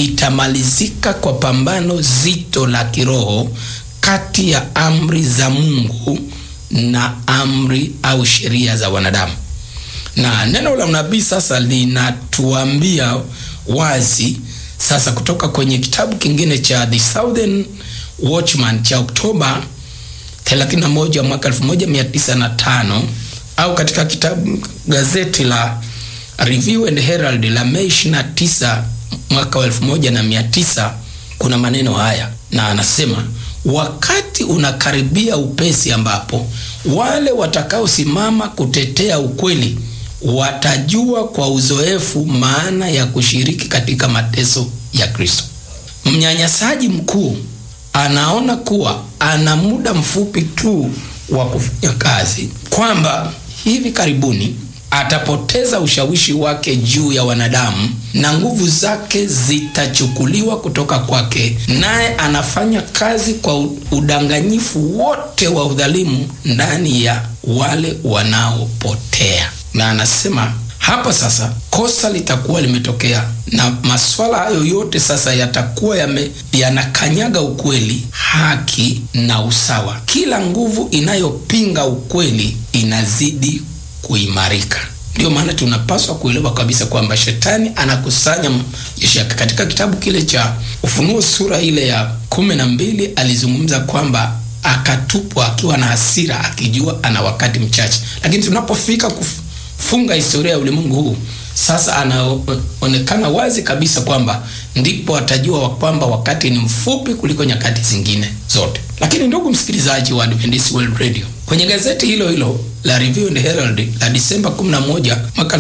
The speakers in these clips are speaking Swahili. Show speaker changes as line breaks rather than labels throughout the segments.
litamalizika kwa pambano zito la kiroho kati ya amri za Mungu na amri au sheria za wanadamu. Na neno la unabii sasa linatuambia wazi sasa, kutoka kwenye kitabu kingine cha The Southern Watchman cha Oktoba 31 mwaka 1905 au katika kitabu gazeti la Review and Herald la Mei 29 mwaka wa 1900 kuna maneno haya, na anasema wakati unakaribia upesi, ambapo wale watakaosimama kutetea ukweli watajua kwa uzoefu maana ya kushiriki katika mateso ya Kristo. Mnyanyasaji mkuu anaona kuwa ana muda mfupi tu wa kufanya kazi, kwamba hivi karibuni atapoteza ushawishi wake juu ya wanadamu na nguvu zake zitachukuliwa kutoka kwake, naye anafanya kazi kwa udanganyifu wote wa udhalimu ndani ya wale wanaopotea. Na anasema hapa sasa kosa litakuwa limetokea, na maswala hayo yote sasa yatakuwa yame, yanakanyaga ukweli, haki na usawa. Kila nguvu inayopinga ukweli inazidi kuimarika. Ndiyo maana tunapaswa kuelewa kabisa kwamba shetani anakusanya jeshi yake. Katika kitabu kile cha Ufunuo sura ile ya kumi na mbili alizungumza kwamba akatupwa akiwa na hasira, akijua ana wakati mchache, lakini tunapofika kufunga historia ya ulimwengu huu sasa, anaonekana wazi kabisa kwamba ndipo atajua kwamba wakati ni mfupi kuliko nyakati zingine zote. Lakini ndugu msikilizaji wa Adventist World Radio, kwenye gazeti hilo hilo la Review and Herald la Disemba 11 mwaka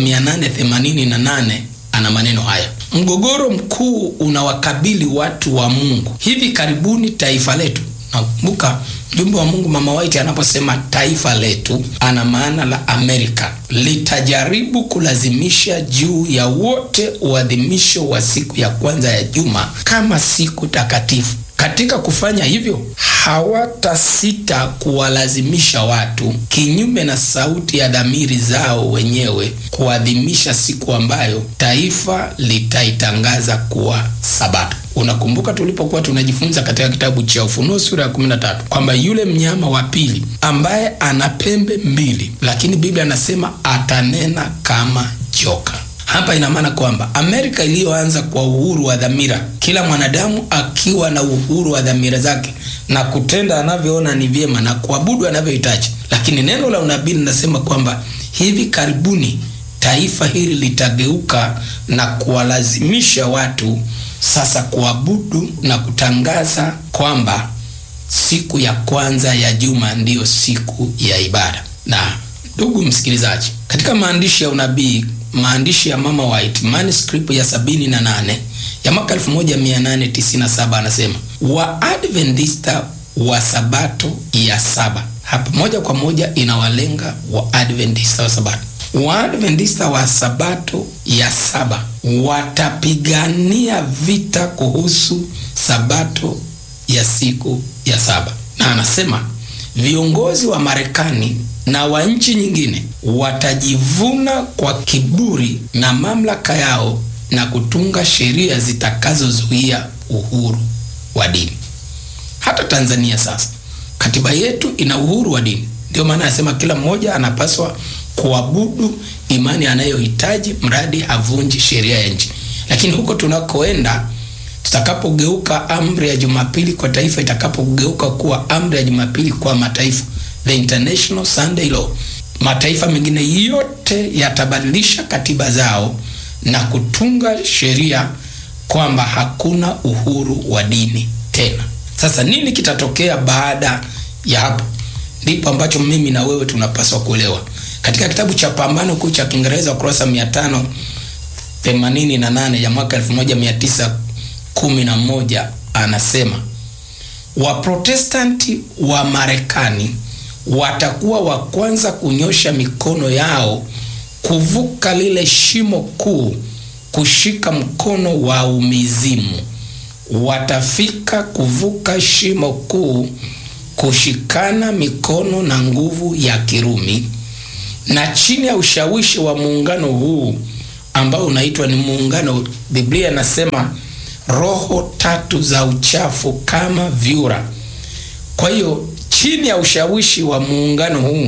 1888 ana maneno haya: mgogoro mkuu unawakabili watu wa Mungu hivi karibuni. Taifa letu, nakumbuka mjumbe wa Mungu Mama White anaposema taifa letu, ana maana la Amerika, litajaribu kulazimisha juu ya wote uadhimisho wa siku ya kwanza ya juma kama siku takatifu. Katika kufanya hivyo hawatasita kuwalazimisha watu, kinyume na sauti ya dhamiri zao wenyewe, kuadhimisha siku ambayo taifa litaitangaza kuwa Sabato. Unakumbuka tulipokuwa tunajifunza katika kitabu cha Ufunuo sura ya 13 kwamba yule mnyama wa pili ambaye ana pembe mbili, lakini Biblia anasema atanena kama joka. Hapa ina maana kwamba Amerika iliyoanza kwa uhuru wa dhamira, kila mwanadamu akiwa na uhuru wa dhamira zake na kutenda anavyoona ni vyema na kuabudu anavyohitaji, lakini neno la unabii linasema kwamba hivi karibuni taifa hili litageuka na kuwalazimisha watu sasa kuabudu na kutangaza kwamba siku ya kwanza ya juma ndiyo siku ya ibada. Na ndugu msikilizaji, katika maandishi ya unabii maandishi ya Mama White manuscript ya sabini na nane ya mwaka 1897 anasema Waadventista wa sabato ya saba. Hapa moja kwa moja inawalenga Waadventista wa sabato. Waadventista wa sabato ya saba watapigania vita kuhusu sabato ya siku ya saba, na anasema viongozi wa Marekani na wa nchi nyingine watajivuna kwa kiburi na mamlaka yao na kutunga sheria zitakazozuia uhuru wa dini. Hata Tanzania sasa katiba yetu ina uhuru wa dini, ndio maana anasema kila mmoja anapaswa kuabudu imani anayohitaji mradi havunji sheria ya nchi. Lakini huko tunakoenda, tutakapogeuka amri ya Jumapili kwa taifa itakapogeuka kuwa amri ya Jumapili kwa mataifa the International Sunday Law, mataifa mengine yote yatabadilisha katiba zao na kutunga sheria kwamba hakuna uhuru wa dini tena. Sasa nini kitatokea baada ya hapo? Ndipo ambacho mimi na wewe tunapaswa kuelewa. Katika kitabu cha Pambano Kuu cha Kiingereza ukurasa 588 ya mwaka 1911 anasema Waprotestanti wa Marekani watakuwa wa kwanza kunyosha mikono yao kuvuka lile shimo kuu, kushika mkono wa umizimu. Watafika kuvuka shimo kuu, kushikana mikono na nguvu ya Kirumi, na chini ya ushawishi wa muungano huu ambao unaitwa ni muungano, Biblia inasema roho tatu za uchafu kama vyura. Kwa hiyo chini ya ushawishi wa muungano huu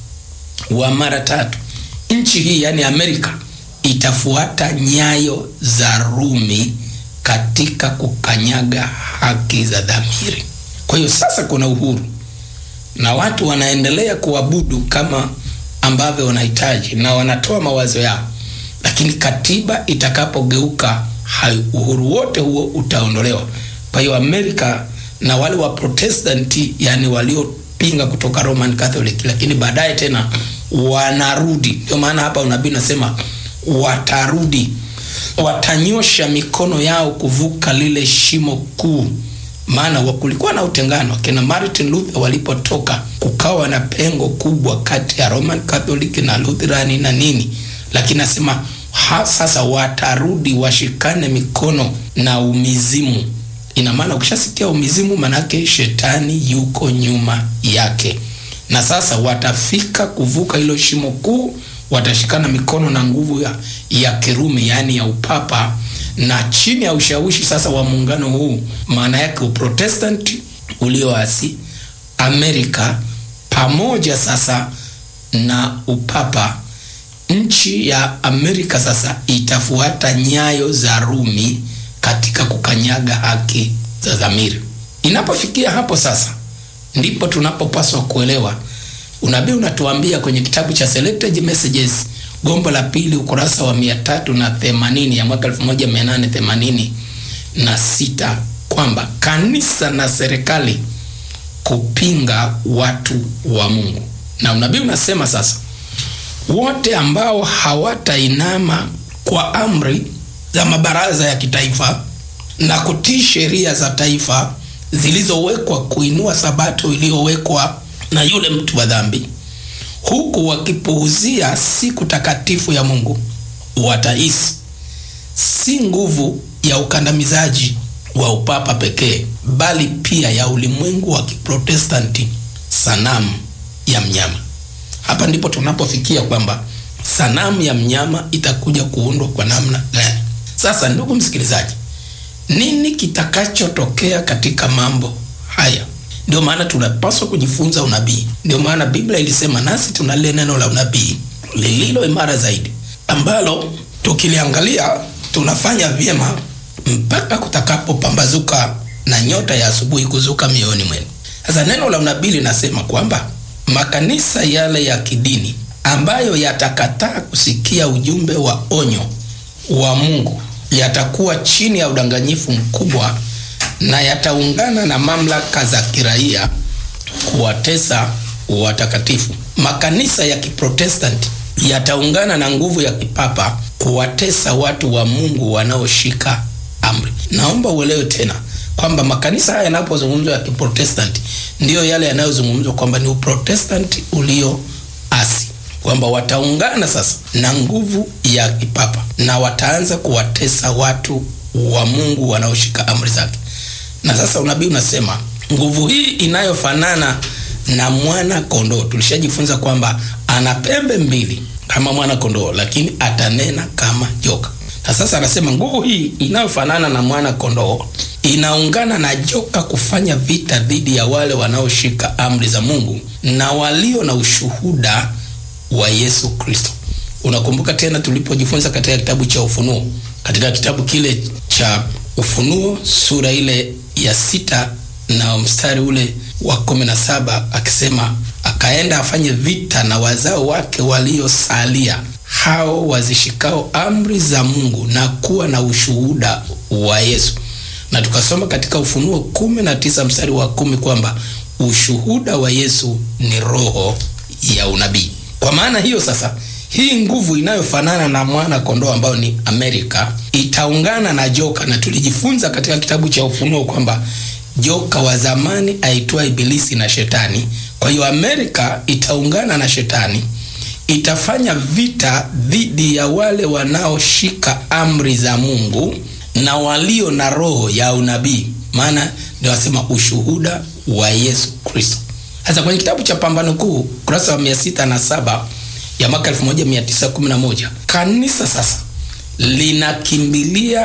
wa mara tatu, nchi hii yani Amerika itafuata nyayo za Rumi katika kukanyaga haki za dhamiri. Kwa hiyo sasa kuna uhuru na watu wanaendelea kuabudu kama ambavyo wanahitaji na wanatoa mawazo yao, lakini katiba itakapogeuka, uhuru wote huo utaondolewa. Kwa hiyo Amerika na wale wa Protestanti, yani waliopinga kutoka Roman Catholic, lakini baadaye tena wanarudi. Ndio maana hapa unabii nasema watarudi, watanyosha mikono yao kuvuka lile shimo kuu maana kulikuwa na utengano. Akina Martin Luther walipotoka, kukawa na pengo kubwa kati ya Roman Catholic na Lutherani na nini, lakini nasema ha, sasa watarudi washikane mikono na umizimu. Ina maana ukishasikia umizimu, manake shetani yuko nyuma yake, na sasa watafika kuvuka hilo shimo kuu, watashikana mikono na nguvu ya, ya Kirumi, yaani ya upapa na chini ya ushawishi sasa wa muungano huu, maana yake uprotestanti ulioasi Amerika pamoja sasa na upapa, nchi ya Amerika sasa itafuata nyayo za Rumi katika kukanyaga haki za dhamiri. Inapofikia hapo sasa, ndipo tunapopaswa kuelewa unabii unatuambia kwenye kitabu cha Selected Messages gombo la pili ukurasa wa mia tatu na themanini ya mwaka elfu moja mia nane themanini na sita kwamba kanisa na serikali kupinga watu wa Mungu, na unabii unasema sasa, wote ambao hawatainama kwa amri za mabaraza ya kitaifa na kutii sheria za taifa zilizowekwa kuinua sabato iliyowekwa na yule mtu wa dhambi huku wakipuuzia siku takatifu ya Mungu, watahisi si nguvu ya ukandamizaji wa upapa pekee, bali pia ya ulimwengu wa Kiprotestanti, sanamu ya mnyama. Hapa ndipo tunapofikia kwamba sanamu ya mnyama itakuja kuundwa kwa namna gani? Sasa ndugu msikilizaji, nini kitakachotokea katika mambo haya? Ndio maana tunapaswa kujifunza unabii. Ndio maana Biblia ilisema nasi tuna lile neno la unabii lililo imara zaidi, ambalo tukiliangalia tunafanya vyema mpaka kutakapopambazuka na nyota ya asubuhi kuzuka mioyoni mwenu. Sasa neno la unabii linasema kwamba makanisa yale ya kidini ambayo yatakataa kusikia ujumbe wa onyo wa Mungu yatakuwa chini ya udanganyifu mkubwa na yataungana na mamlaka za kiraia kuwatesa watakatifu. Makanisa ya Kiprotestanti yataungana na nguvu ya kipapa kuwatesa watu wa Mungu wanaoshika amri. Naomba uelewe tena kwamba makanisa haya yanapozungumzwa ya Kiprotestanti ndiyo yale yanayozungumzwa kwamba ni Uprotestanti ulioasi, kwamba wataungana sasa na nguvu ya kipapa na wataanza kuwatesa watu wa Mungu wanaoshika amri zake. Na sasa unabii unasema nguvu hii inayofanana na mwana kondoo. Tulishajifunza kwamba ana pembe mbili kama mwana kondoo, lakini atanena kama joka. Na sasa anasema nguvu hii inayofanana na mwana kondoo inaungana na joka kufanya vita dhidi ya wale wanaoshika amri za Mungu na walio na ushuhuda wa Yesu Kristo. Unakumbuka tena tulipojifunza katika kitabu cha Ufunuo, katika kitabu kile cha Ufunuo sura ile ya sita na mstari ule wa kumi na saba akisema, akaenda afanye vita na wazao wake waliosalia, hao wazishikao amri za Mungu na kuwa na ushuhuda wa Yesu. Na tukasoma katika Ufunuo kumi na tisa mstari wa kumi kwamba ushuhuda wa Yesu ni roho ya unabii. Kwa maana hiyo sasa hii nguvu inayofanana na mwana kondoo ambao ni Amerika itaungana na joka, na tulijifunza katika kitabu cha Ufunuo kwamba joka wa zamani aitwa Ibilisi na Shetani. Kwa hiyo Amerika itaungana na Shetani, itafanya vita dhidi ya wale wanaoshika amri za Mungu na walio na roho ya unabii, maana ndio wasema ushuhuda wa Yesu Kristo. Sasa kwenye kitabu cha Pambano Kuu kurasa wa mia sita na saba ya mwaka 1911 kanisa sasa linakimbilia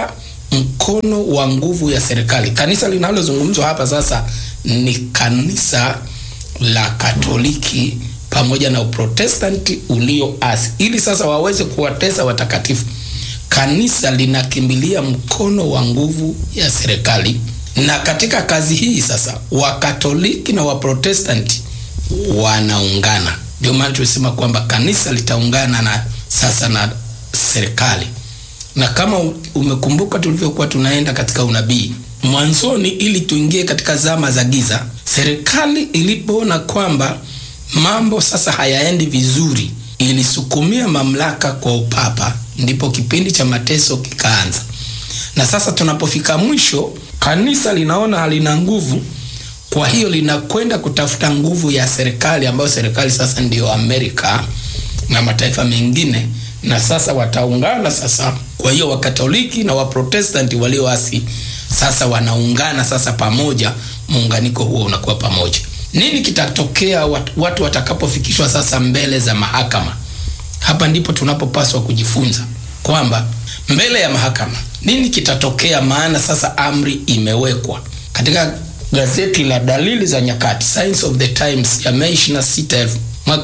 mkono wa nguvu ya serikali. Kanisa linalozungumzwa hapa sasa ni kanisa la Katoliki pamoja na Uprotestanti ulioasi, ili sasa waweze kuwatesa watakatifu. Kanisa linakimbilia mkono wa nguvu ya serikali, na katika kazi hii sasa Wakatoliki na Waprotestanti wanaungana. Ndio maana tulisema kwamba kanisa litaungana na sasa na serikali, na kama umekumbuka tulivyokuwa tunaenda katika unabii mwanzoni, ili tuingie katika zama za giza, serikali ilipoona kwamba mambo sasa hayaendi vizuri, ilisukumia mamlaka kwa upapa, ndipo kipindi cha mateso kikaanza. Na sasa tunapofika mwisho, kanisa linaona halina nguvu, kwa hiyo linakwenda kutafuta nguvu ya serikali, ambayo serikali sasa ndiyo Amerika na mataifa mengine, na sasa wataungana sasa. Kwa hiyo Wakatoliki na Waprotestanti walioasi sasa wanaungana sasa pamoja, muunganiko huo unakuwa pamoja. Nini kitatokea watu, watu watakapofikishwa sasa mbele za mahakama? Hapa ndipo tunapopaswa kujifunza kwamba mbele ya mahakama nini kitatokea, maana sasa amri imewekwa. Katika gazeti la Dalili za Nyakati, Signs of the Times ya Mei 26 mwaka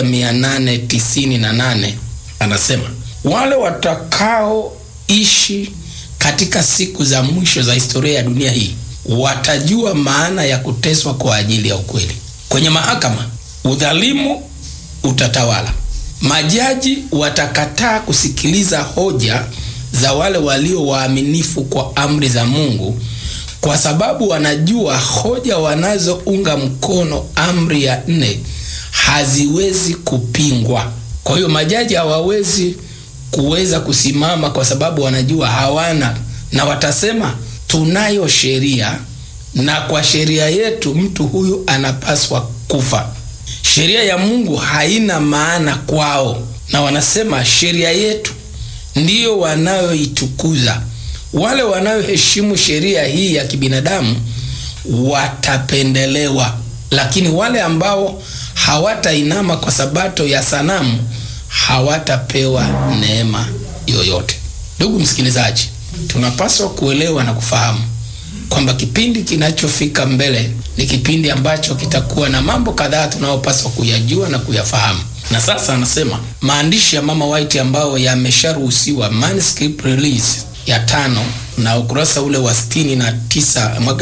1898 anasema wale watakaoishi katika siku za mwisho za historia ya dunia hii watajua maana ya kuteswa kwa ajili ya ukweli. Kwenye mahakama, udhalimu utatawala. Majaji watakataa kusikiliza hoja za wale walio waaminifu kwa amri za Mungu, kwa sababu wanajua hoja wanazounga mkono amri ya nne haziwezi kupingwa. Kwa hiyo majaji hawawezi kuweza kusimama, kwa sababu wanajua hawana, na watasema tunayo sheria na kwa sheria yetu mtu huyu anapaswa kufa. Sheria ya Mungu haina maana kwao, na wanasema sheria yetu ndiyo wanayoitukuza. Wale wanayoheshimu sheria hii ya kibinadamu watapendelewa, lakini wale ambao hawatainama kwa sabato ya sanamu hawatapewa neema yoyote. Ndugu msikilizaji, tunapaswa kuelewa na kufahamu kwamba kipindi kinachofika mbele ni kipindi ambacho kitakuwa na mambo kadhaa tunayopaswa kuyajua na kuyafahamu. Na sasa anasema maandishi ya Mama White ambayo yamesharuhusiwa, manuscript release ya tano na ukurasa ule wa sitini na tisa mwaka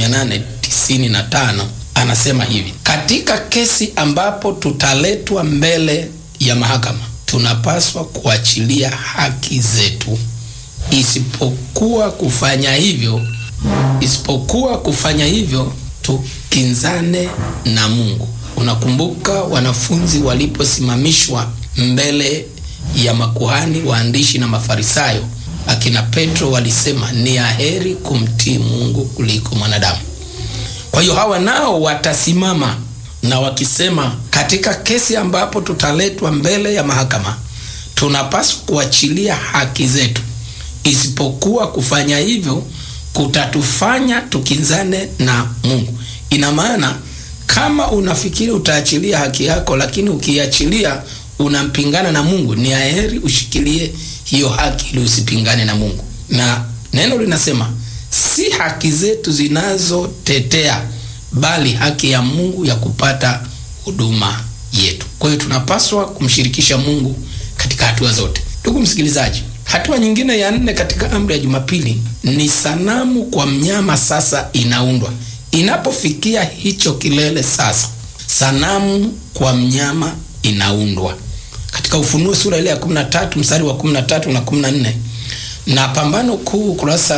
1895 anasema hivi: katika kesi ambapo tutaletwa mbele ya mahakama, tunapaswa kuachilia haki zetu isipokuwa kufanya hivyo isipokuwa kufanya hivyo tukinzane na Mungu. Unakumbuka wanafunzi waliposimamishwa mbele ya makuhani, waandishi na Mafarisayo, akina Petro walisema ni aheri kumtii Mungu kuliko mwanadamu. Kwa hiyo hawa nao watasimama na wakisema, katika kesi ambapo tutaletwa mbele ya mahakama, tunapaswa kuachilia haki zetu isipokuwa kufanya hivyo kutatufanya tukinzane na Mungu. Ina maana kama unafikiri utaachilia haki yako, lakini ukiachilia unampingana na Mungu, ni aheri ushikilie hiyo haki ili usipingane na Mungu. Na neno linasema si haki zetu zinazotetea, bali haki ya Mungu ya kupata huduma yetu. Kwa hiyo tunapaswa kumshirikisha Mungu katika hatua zote. Ndugu msikilizaji, Hatua nyingine ya nne katika amri ya Jumapili ni sanamu kwa mnyama sasa inaundwa. Inapofikia hicho kilele sasa, sanamu kwa mnyama inaundwa katika Ufunuo sura ile ya 13 mstari wa 13 na 14 na Pambano Kuu kurasa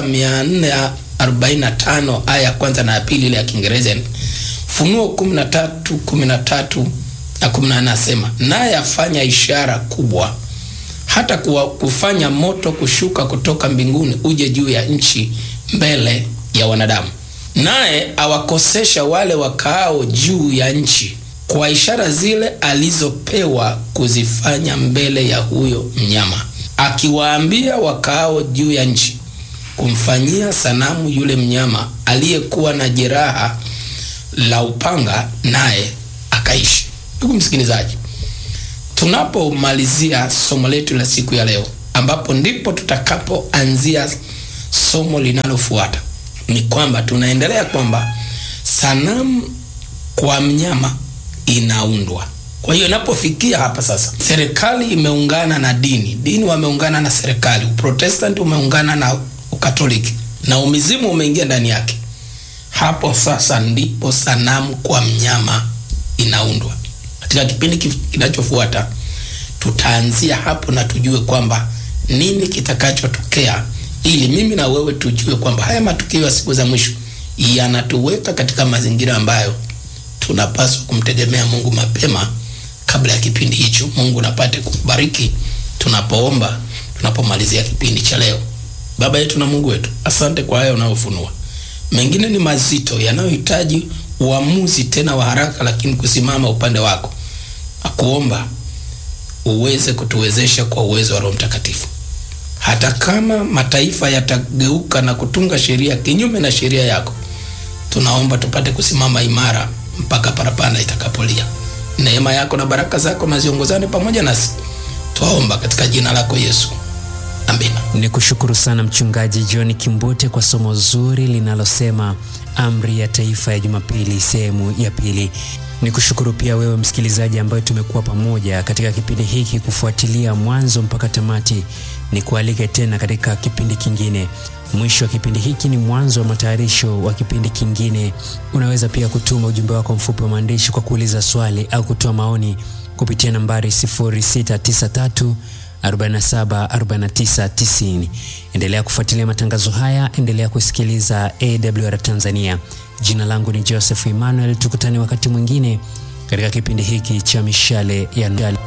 445 aya ya kwanza na ya pili ile ya Kiingereza. Ufunuo 13 13 na 14 nasema, naye afanya ishara kubwa hata kuwa kufanya moto kushuka kutoka mbinguni uje juu ya nchi mbele ya wanadamu, naye awakosesha wale wakaao juu ya nchi kwa ishara zile alizopewa kuzifanya mbele ya huyo mnyama, akiwaambia wakaao juu ya nchi kumfanyia sanamu yule mnyama aliyekuwa na jeraha la upanga, naye akaishi. Ndugu msikilizaji, tunapomalizia somo letu la siku ya leo, ambapo ndipo tutakapoanzia somo linalofuata ni kwamba tunaendelea kwamba sanamu kwa mnyama inaundwa. Kwa hiyo inapofikia hapa sasa, serikali imeungana na dini, dini wameungana na serikali, Uprotestanti umeungana na Ukatoliki na umizimu umeingia ndani yake. Hapo sasa ndipo sanamu kwa mnyama inaundwa. Katika kipindi kinachofuata tutaanzia hapo na tujue kwamba nini kitakachotokea, ili mimi na wewe tujue kwamba haya matukio ya siku za mwisho yanatuweka katika mazingira ambayo tunapaswa kumtegemea Mungu mapema kabla ya kipindi hicho. Mungu napate kubariki tunapoomba, tunapomalizia kipindi cha leo. Baba yetu na Mungu wetu, asante kwa haya unayofunua. Mengine ni mazito yanayohitaji uamuzi tena wa haraka, lakini kusimama upande wako, akuomba uweze kutuwezesha kwa uwezo wa Roho Mtakatifu. Hata kama mataifa yatageuka na kutunga sheria kinyume na sheria yako, tunaomba tupate kusimama imara mpaka parapanda itakapolia. Neema yako na baraka zako na ziongozane pamoja nasi, twaomba katika jina lako Yesu, amina.
Ni kushukuru sana Mchungaji John Kimbote kwa somo zuri linalosema amri ya taifa ya Jumapili sehemu ya pili. Ni kushukuru pia wewe msikilizaji ambaye tumekuwa pamoja katika kipindi hiki kufuatilia mwanzo mpaka tamati. Ni kualike tena katika kipindi kingine. Mwisho wa kipindi hiki ni mwanzo wa matayarisho wa kipindi kingine. Unaweza pia kutuma ujumbe wako mfupi wa maandishi kwa kuuliza swali au kutoa maoni kupitia nambari 0693 47 49 90. Endelea kufuatilia matangazo haya, endelea kusikiliza AWR Tanzania. Jina langu ni Joseph Emmanuel, tukutane wakati mwingine katika kipindi hiki cha mishale ya